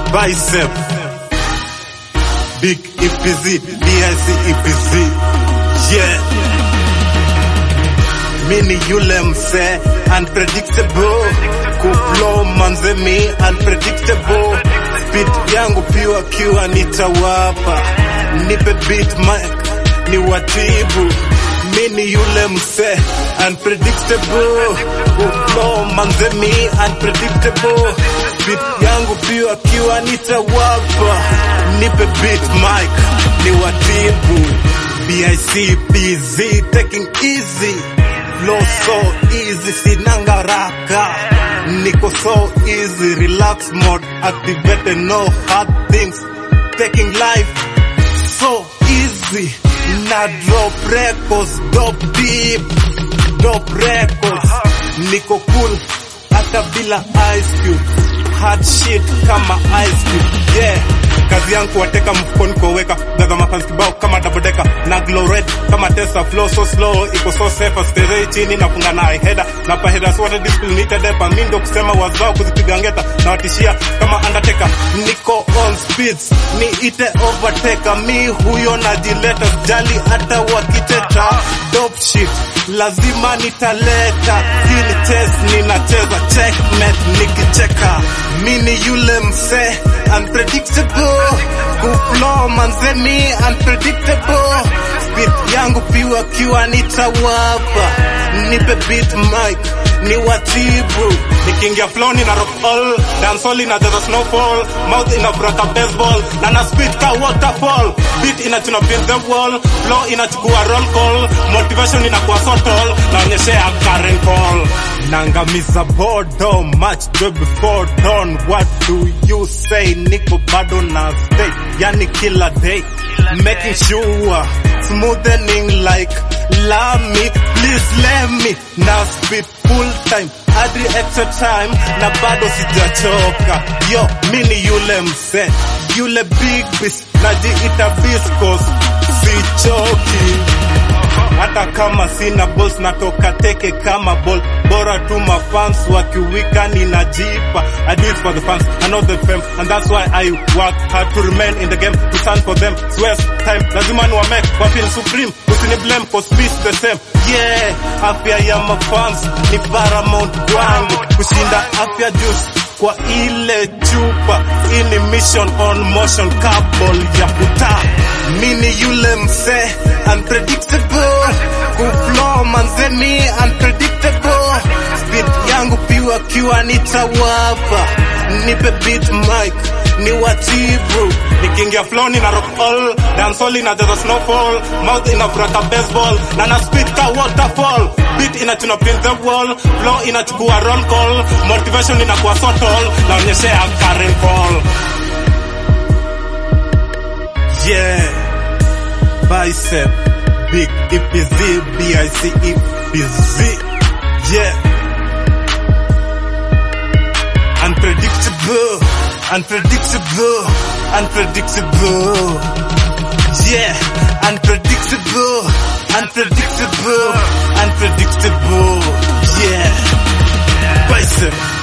bicep big EPZ DIC EPZ yeah mini yule mse unpredictable kuflow manze mi unpredictable beat yangu piwa kiwa nitawapa nipe beat mic ni watibu mini yule mse unpredictable kuflow manze mi unpredictable beat yangu piwa kiwa nitawapa nipe beat mic ni watibu BIC busy taking easy flow so easy sinanga raka niko so easy relax mode activated no hard things taking life so easy na drop records dope deep dope records niko cool hata bila ice cube hard shit kama ice cube yeah kazi yangu kuwateka mfukoni kuweka gaza mafans kibao kama double decker na glow red kama Tesla flow so slow iko so safe stay chini nafunga na header na pa header so what discipline needed depa mimi ndo kusema wazao kuzipiga ngeta na watishia kama undertaker niko on speeds ni ite overtaker mi huyo najileta jali hata wakiteta dope shit lazima nitaleta hili test ninacheza checkmate nikicheka mini yule mse unpredictable kuflow manze mi unpredictable speed yangu piwa kiwa nitawapa nipe beat mic ni watibu nikiingia flow nina rock all dancehall inajaza snowfall mouth inaburaka baseball na na speed ka waterfall beat inachuna pin the wall flow inachukua roll call motivation inakuwa so tall naonyeshea Karen call nangamiza bodo match joy before dawn what do you say niko bado na stay yani kila day making sure smoothening like lami please let me na speed full time hadi extra time na bado sijachoka yo mini yule mse yule big beast najiita biscos sichoki hata kama sina balls natoka teke kama ball bora tu mafans wakiwika ninajipa I do it for the fans I know the fame and that's why I work hard to remain in the game to stand for them swear time lazima ni wame wa feel supreme usini blame cause peace the same yeah afya ya mafans ni paramount kwangu kushinda afya juice kwa ile chupa ini mission on motion couple ya puta mini yule mse unpredictable kuflow manze mi unpredictable speed yangu piwa kiwa nitawapa nipe beat mic ni watibu nikiingia flow nina rock all dancehall inajaza snowfall mouth inafuraka baseball na na speed ka waterfall beat inachuna pin the wall flow inachukua roll call motivation inakuwa so tall naonyeshea Karen call yeah bicep big EPZ BIC EPZ yeah unpredictable unpredictable unpredictable yeah unpredictable unpredictable unpredictable yeah bicep